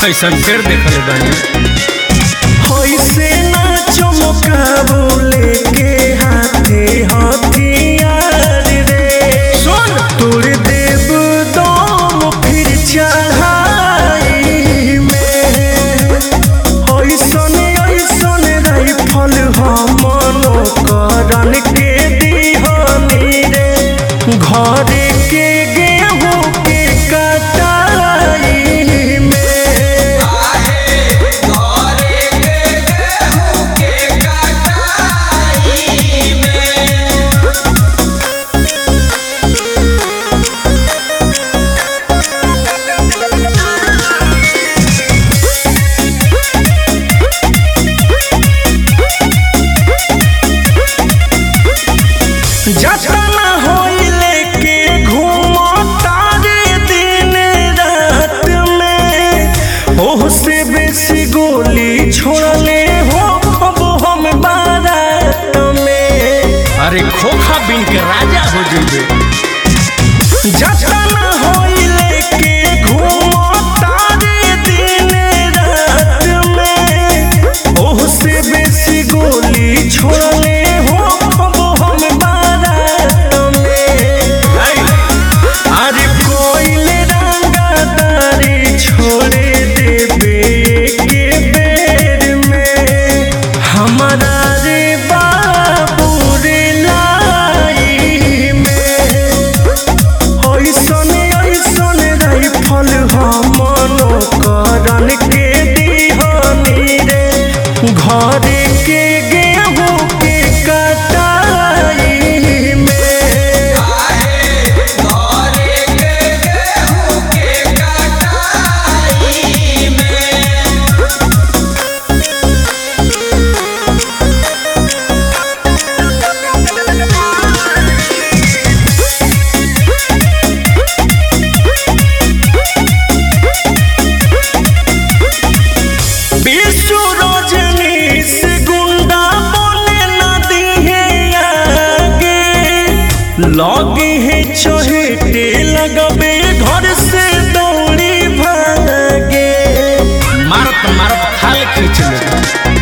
ऐसा ढेर देखले बानी होइसे ना चमकाबो लेके हाथे हथियार रे सुन तोर देव दम फिर चढ़ाई में होइसन ऐसन राइफल हमनो करन के दिहनी रे घर के गेहूं के कटाई में जतना होइले के घूमता रे दिन रात में ओह से बेसी गोली छोड़ले हो अब हम बारात में अरे खोखा बिन के राजा हो जइबे जतना होइले के घूमता रे दिन रात में ओह से बेसी गोली छोड़ले हो अब हम बारात में अरे कोइले रंगदारी छोड़े देबे के बेर में हमारा रे बाबू रे लाई में ऐसन ऐसन राइफल हमनो करन के दिहनी रे घर के गेहूं के कटाई में विश्व रजनी से गुंडा बने न दिहे आगे लगे है चहेटे लगबे घर से दौड़ी भागे मारत मारत खाल खींच ले